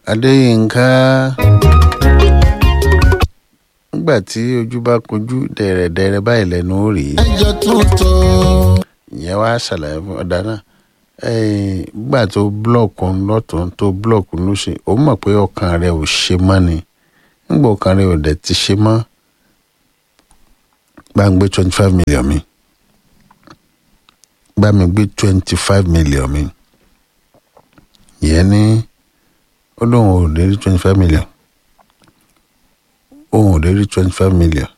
adéyínká nígbà tí ojú bá kojú dẹ̀rẹ̀dẹ̀rẹ̀ báyìí lẹ́nu ó rí ẹjọ́ tuntun. ìyẹn wá ṣàlàyé fún ọ̀dà náà nígbà tó búlọ̀kù lọ́tún tó búlọ̀kù lóṣè ó mọ̀ pé ọkàn rẹ̀ ò ṣe mọ́ ni nígbà ọkàn rẹ̀ ò dẹ̀ ti ṣe mọ́ bá ń gbé twenty five million mi bá mi gbé twenty five million mi ìyẹn ní ó lóun ò lè rí twenty five million òun ò lè rí twenty five million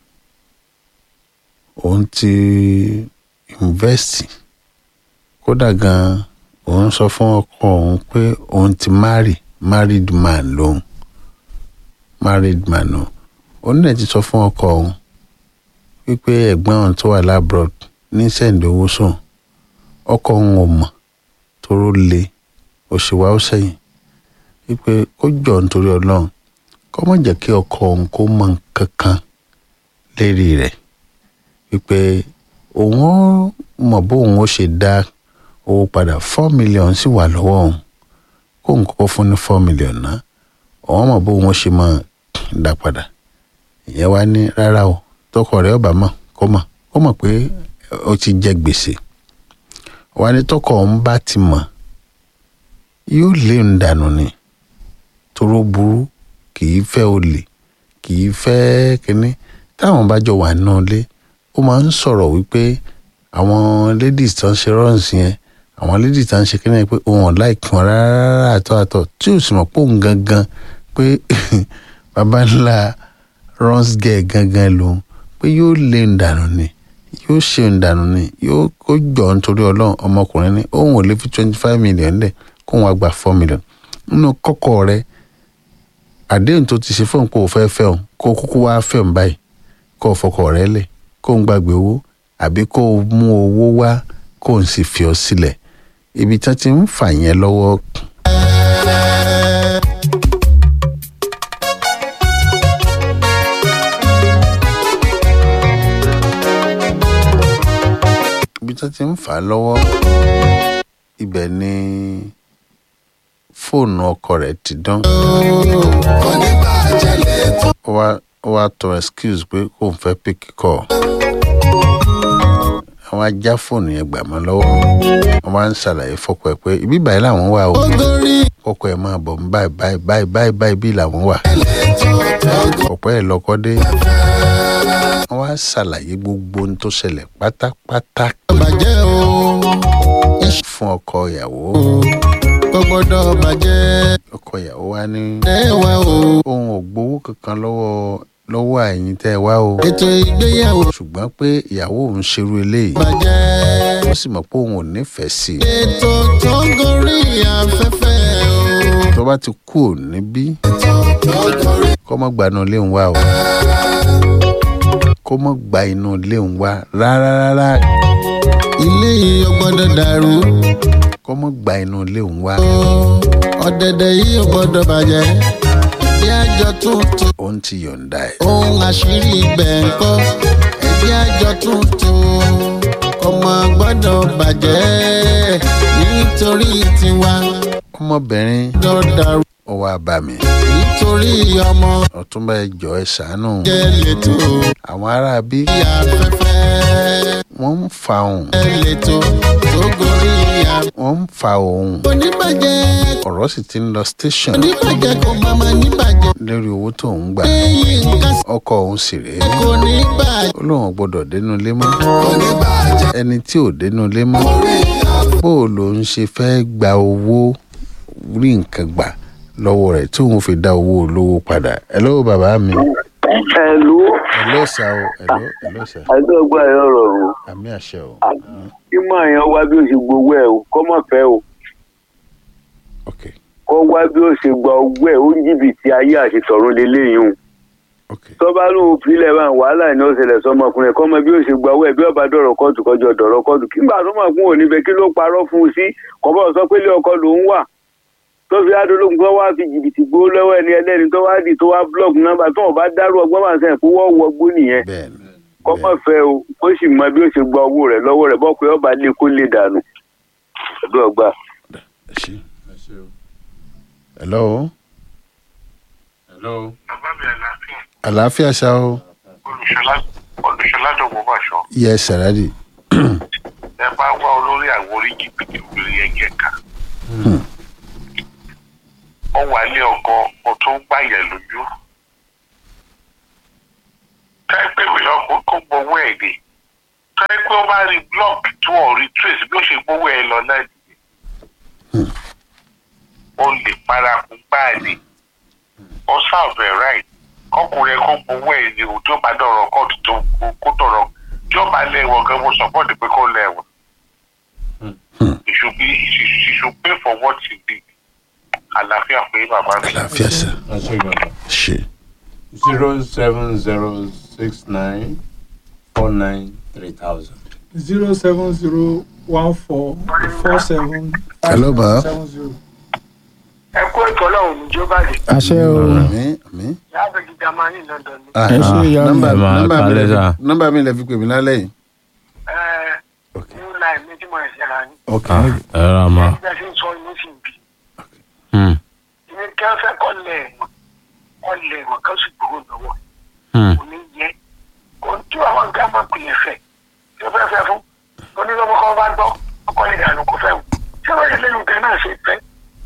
òun ti invest kódà gan òun sọ fún ọkọ òun pé òun ti marry married man lòun married man o òun náà ti sọ fún ọkọ òun wípé ẹ̀gbọ́n òun tó wà labroad ní sẹ́ǹdì owó sùn ọkọ òun ò mọ̀ toró le òṣèwà ó sẹ́yìn wípé ó jọ nítorí ọlọ́run kó má jẹ́ kí ọkọ òun kó mọ nǹkan kan lérí rẹ̀ wípé òun ó mọ̀ bóun ó ṣe dá owó padà four million sì wà lọ́wọ́ òun kóun kọ́kọ́ fún ní four million náà òun mọ̀ bóun ó ṣe máa dá padà ìyẹn wá ní rárá o tọkọ rẹ̀ ọba mọ̀ kó mọ̀ kó mọ̀ pé ó ti jẹ gbèsè wá ní tọkọ òun bá ti mọ̀ yóò lé ń dànù ni toró burú kì í fẹ́ olè kì í fẹ́ kínní táwọn bá jọ wà náà lé ó máa ń sọ̀rọ̀ wípé àwọn ladies tó ń ṣe rọ́ọ̀sì yẹn àwọn ladies tó ń ṣe kínní pé òun ò láìkí wọn rárá àtọ́ àtọ́ tí ò sì mọ̀ pé òun gangan pé baba ńlá runs girl gangan lòun pé yóò lé ń dànù ni yóò ṣe ń dànù ni yóò kó jọ nítorí ọlọ́run ọmọkùnrin ni òun ò lè fi twenty five million lẹ̀ kóun wá gba four million nínú kọ́kọ́ rẹ̀ àdéhùn tó ti ṣe fóun kó o fẹ́ fẹ́ òun kó o kúkú wá fẹ́ òun báyìí kó o fọkọ rẹ lẹ̀ kó o gbàgbé owó àbí kó o mú owó wá kó o sì fi ọ sílẹ̀ ibi tí wọ́n ti ń fà yẹn lọ́wọ́. ibi tí wọ́n ti ń fà á lọ́wọ́ ibẹ̀ ni fóònù ọkọ rẹ̀ ti dán oníbàjẹ́ lè tó. ó wá ó wá tọ excuse pé kò ń fẹ́ pick call àwọn ajá fóònù yẹn gbà mọ́ lọ́wọ́ wọ́n máa ń ṣàlàyé fọ́kọ ẹ̀ pé ibi báyìí làwọn wà o ó gorí fọ́kọ ẹ̀ máa bọ̀ ń báyìí báyìí báyìí báyìí báyìí bí làwọn wà ẹlẹ́tọ̀ tó ọ̀pẹ́ ẹ̀ lọ́kọ́ dé wọ́n wá ṣàlàyé gbogbo ohun tó ṣẹlẹ̀ pátápátá bàjẹ́ o. iṣẹ́ fún ọkọ ìyàwó kò gbọ́dọ̀ bàjẹ́. ọkọ ìyàwó wá ní ẹwà o. òun ò gbowó kankan lọ́wọ́ lọ́wọ́ àyìn tẹ́ ẹ wá o ètò ìgbéyàwó ṣùgbọ́n pé ìyàwó òun ṣerú eléyìí bàjẹ́. ó sì mọ̀ pé òun ò nífẹ̀ẹ́ sí i ètò tó gorí afẹ́fẹ́ o. tó bá ti kú ò níbí ètò tó gorí. kó mọ́ gba inú ilé ń wá o kó mọ́ gba inú ilé ń wá rárá rárá ilé yìí ò gbọ́dọ̀ dàrú. kó mọ́ gba inú ilé ń wá o. ọ̀dẹ̀dẹ̀ yìí ò gbọ́dọ̀ bàjẹ́. ẹbí àjọ tuntun. òun ti yọ̀ǹda ẹ̀ ohun àṣírí ibẹ̀ ń kọ́. ẹbí àjọ tuntun. ọmọ gbọ́dọ̀ bàjẹ́. nítorí tiwa ọmọbìnrin gbọ́dọ̀ dàrú. ó wá bá mi nítorí ọmọ ọ̀túnba ẹ jọ̀ọ́ ẹ ṣàánú jẹ́ lẹ́tọ̀. àwọn ará bí bí afẹ́fẹ́ wọ́n ń fa òun lẹ́tọ̀ tó gorí afẹ́fẹ́. wọ́n ń fa òun oníbàjẹ́ ọ̀rọ̀ sì ti ń lọ station oníbàjẹ́ kò má má níbàjẹ́. lórí owó tó ń gbà lẹ́yìn nǹkan ọkọ òun sì rèé kò ní bàjẹ́. ó lóun ò gbọ́dọ̀ dénú ilé mọ́ kò ní bàjẹ́. ẹni tí ò dénú ilé mọ́ bó o lòun ṣe fẹ́ gba owó rí nǹkan gbà lọ́wọ́ rẹ̀ tí òun fi dá owó olówó padà ẹ lọ́wọ́ bàbá mi ẹlú ẹ lọ́sà o ẹ lọ́ ẹ lọ́sà ẹgbẹgbẹ ẹ rọrùn àmì àṣẹ o kí máa yan wá bí ó ṣe gbowó ẹ o kọ́ mọ̀ fẹ́ o ok kọ́ wá bí ó ṣe gba owó ẹ ó ń jìbìtì ayé àṣetọ̀run lélẹ́yìn o ok tọ́ba lóun filẹ̀ bá wàhálà ní ọ̀sẹ̀lẹ̀ sọmọkùnrin kọ́ mọ bí ó ṣe gba owó ẹ bí ọba dọ̀rọ̀ kóòtù kọjọ dọ̀rọ̀ kóòtù kí gbà tó mọ̀ fún òní bẹ kí ló parọ́ fún un sí kọ́bọ̀ sọ pé ilé ọkọ lòún wà tó fi adológun tó wá fi jìbìtì gbó lọ́wọ́ ẹni ẹlẹ́ni tó wá dì tó wá búlọ̀kù nọ́mbà tó wọn bá dárú ọgbọ́n bá sẹ́yìn fún wọ́n wọgbó nìyẹn bẹ́ẹ̀ ni kọ́mọ̀ fẹ́ o ó sì mọ bí ó ṣe gba owó rẹ̀ lọ́wọ́ rẹ̀ bọ́ pé ọba lé kó lè dànù. ẹ̀dọ́ ọgbà. ẹ ṣe hello hello. bàbá mi àlàáfíà àlàáfíà ṣá o olùṣọlá olùṣọlá dọ̀gbọ́n bàṣọ yẹ sàràdì ẹ bá wá olórí àwọn orí jìbìtì obìnrin yẹn jẹ ká ọ wà ní ọkọ ọ tó ń gbàyẹ lójú táìpé ìwé ọkọ kó gbowó ẹ dé táìpé ó bá rí block tí wọn rí trace bí ó ṣe gbowó ẹ lọ náà nìyẹn ó lè paraku gbáàlì ó serve ẹ right kọkùnrin ẹ kó gbowó ẹ ní o tí ó bá dọ̀rọ̀ kóòtù tó kó dọ̀rọ̀ tí ó bá lẹ́wọ̀n gan mo support pé kó lẹ́wọ̀n he should be he should, he should pay for what he did àlàáfíà pé bàbá mi. àlàáfíà sà ẹ ṣe gan. ṣe zero seven zero six nine four nine three thousand. zero seven zero one four four seven Hello, ma. seven zero. ẹ kó ètò ọlọ́run níjó báyìí àṣẹ o àmì àmì. láàbẹ̀ gíga máa ní london ni. Ah, Ẹ ṣé, ìyá mi. nọ́mbà Ẹ máa nọ́mbà mi kalẹ̀ lẹ sà. fi- nọ́mbà mi lẹ fi pè mí lálẹ́ yìí. ẹ ok new line méjì mọ̀ ẹ̀sẹ̀ rà ní. ok ẹ rà mà. bí a ṣe ń sọ inú sì ń bì. Hmm, ìní kí wọ́n fẹ́ kọ́ lẹ̀ ẹ̀wọ̀n kọ́ lẹ̀ ẹ̀wọ̀n kan sì gbowó lọ́wọ́ hmm, kò ní yẹ kò ń tú àwọn nǹkan máa pè é fẹ́ tí ó fẹ́ fẹ́ fún onílọ́mọ kan bá gbọ́ ọkọ lè dànù kó fẹ́ wù ṣé wọ́n yẹ lẹ́nu gan náà ṣe fẹ́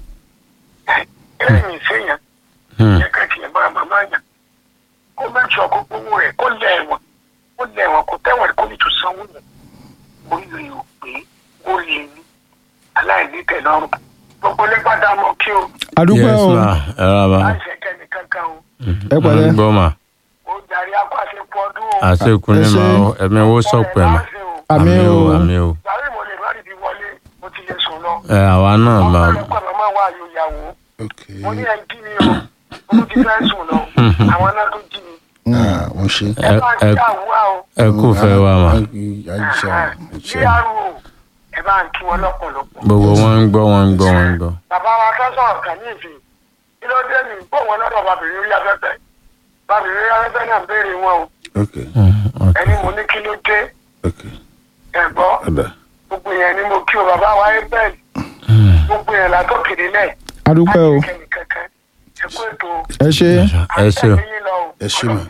ẹ̀yìn ìṣèyàn hmm. yẹ ká tiẹ̀ máa màmá yàn kó mẹ́tì ọkọ̀ gbowó rẹ̀ kó lẹ̀ ẹ̀wọ̀n kó lẹ̀ ẹ̀wọ̀n kó tẹ̀wọ̀n kó ní tó sanwó yẹn orí rẹ̀ ò pé ó lè ní aláìní tẹ̀lọ́rùn gbogbo lẹ́gbàdá mọ́ kí o àdúgbò yes o ma ẹ rà mà. láì ṣe kẹ́ni kankan o ẹ pẹ̀lẹ́. ń gbọ́ mà. ó darí akọ́ṣepọ̀ ọdún o. àṣekùn ní Ẹ ṣé. ma o ẹ̀mí owó sọ̀pẹ̀ mà. àmì o àmì o. Ìgbàlẹ́ mo lè má rí ibi wọlé, mo ti lè sùn lọ. ẹ àwa náà Ọmọ mà. rẹ̀ pẹ̀ mọ́ wá ayò ìyàwó. ok Mo ní ẹ jí mi o, mo ti fẹ́ sùn lọ. Àwọn náà tó jí mi. ah wọ́n ṣe. Ẹ Ẹ- bá ń ẹ- kí àwùwá o. ẹ kú fẹ́ wa mà. àìsà Bí àrùn o, ẹ bá ń kí wọn lọ́pọ̀lọpọ̀. gbogbo wọn ń gbọ́ wọn ń gbọ́ wọn ń gbọ́. Bàbá wa fẹ́ sọ̀rọ̀ kàn ní ìsìn. Kí ló dé mi? Bó wọn lọ́dọ̀ bàbìrin orí afẹ́fẹ́. Bàbìrin orí afẹ́fẹ́ náà ń béèrè wọn o. ok Hmm, ok. Ẹni mo ní kí ló dé? ok Ẹ̀gbọ́. ọ̀dà Gbogbo yẹn ni mo kí o bàbá wa ẹ bẹ́ẹ̀. Gbogbo yẹn látọ̀kèdè lẹ̀. àdúgbò o Kẹ́ni kankan. Ẹ kú ètò o. ẹ ṣe ẹ ṣe o Ẹ ṣé mà.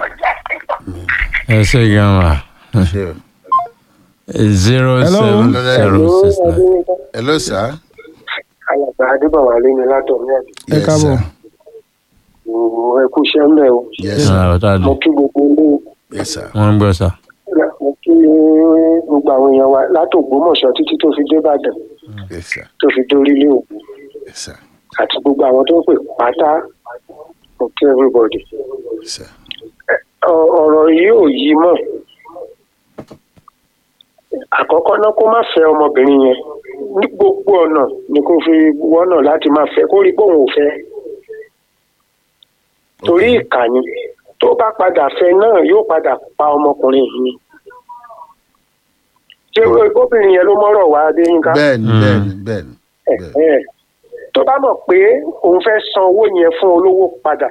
ẹ ṣe gan mà. ṣe o. zero Hello. seven zero six nine. hello sir. alàgbà adébọ̀wálé ni látọ̀mí àdé ẹ káàbọ̀ ẹ kú iṣẹ́ ńlẹ̀ o yes sir Ẹ ọ̀tá mo dùn. kí gbogbo ilé yes sir. wọ́n ń gbọ́ sà. mo kí gbogbo àwọn èèyàn wa látògbómọ̀ṣọ́ títí tó fi débàdàn yes sir tó fi dórí ilé òkú yes sir àti gbogbo àwọn tó ń pè pátá mo kí everybody yes sir. Ọ- ọ̀rọ̀ yìí ò yí mọ́ àkọ́kọ́ náà kó má fẹ́ ọmọbìnrin yẹn ní gbogbo ọ̀nà ni kó fi wọ́nà láti má fẹ́ kó rí bóun ò fẹ́ torí ìkànnì tó bá padà fẹ́ náà yóò padà pa ọmọkùnrin yìí ni ṣé obìnrin yẹn ló mọ́rọ̀ wá adéyínká bẹ́ẹ̀ni Mm. bẹ́ẹ̀ni bẹ́ẹ̀ni bẹ́ẹ̀ni. Ẹ̀, tó bá mọ̀ pé òun fẹ́ san owó yẹn fún olówó padà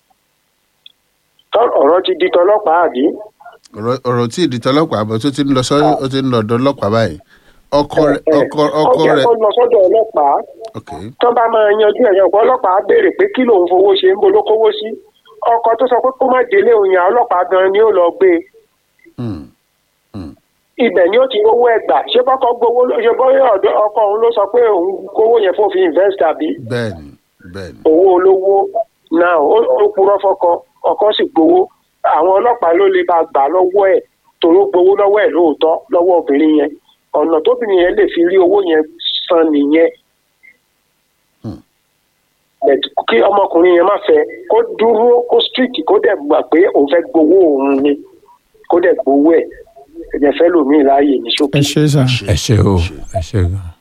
tọ́- ọ̀rọ̀ ti di tọlọ́pàá àbí ọ̀rọ̀ ọ̀rọ̀ tí ìdí tọlọ́pàá bọ̀ tó ti ń lọ sọ ó ti ń lọ ọ̀dọ̀ ọlọ́pàá báyìí ọkọ rẹ̀ Ẹ̀, ọkọ ọkọ ó yẹ rẹ̀ kó lọ sọ́dọ̀ ọlọ́pàá ok tó bá máa yanjú ẹ̀yàn ọ̀pọ̀ ọlọ́pàá á béèrè pé kí lòun fowó ṣe ń bolo kówó sí ọkọ tó sọ pé kó má délé òun yàn ọlọ́pàá gan ni ó lọ gbé e Hmm. ibẹ̀ ni ó ti rówó ẹgbà ṣé bọ́kọ gbowó ló- ṣe bóyá ọ̀dọ̀ ọkọ òun ló sọ pé òun kówó yẹn fún fi invest àbí bẹ́ẹ̀ni bẹ́ẹ̀ni owó olówó náà ó ó purọ́ fọkọ ọkọ sì gbowó àwọn ọlọ́pàá ló lè bá gbà lọ́wọ́ ẹ̀ tòró gbowó lọ́wọ́ ẹ̀ lóòótọ́ lọ́wọ́ obìnrin yẹn ọ̀nà tóbìnrin yẹn lè fi rí owó yẹn san nìyẹn Hmm. But kí ọmọkùnrin yẹn má fẹ́ kó dúró kó strict kó dẹ̀ gbà pé òun fẹ́ gbowó òun ni kó dẹ̀ gbowó ẹ̀ ẹ̀jẹ̀ fẹ́ lòmíì láàyè ní ṣókí. ẹ ṣe sà ẹ ṣe o ẹ ṣe gan.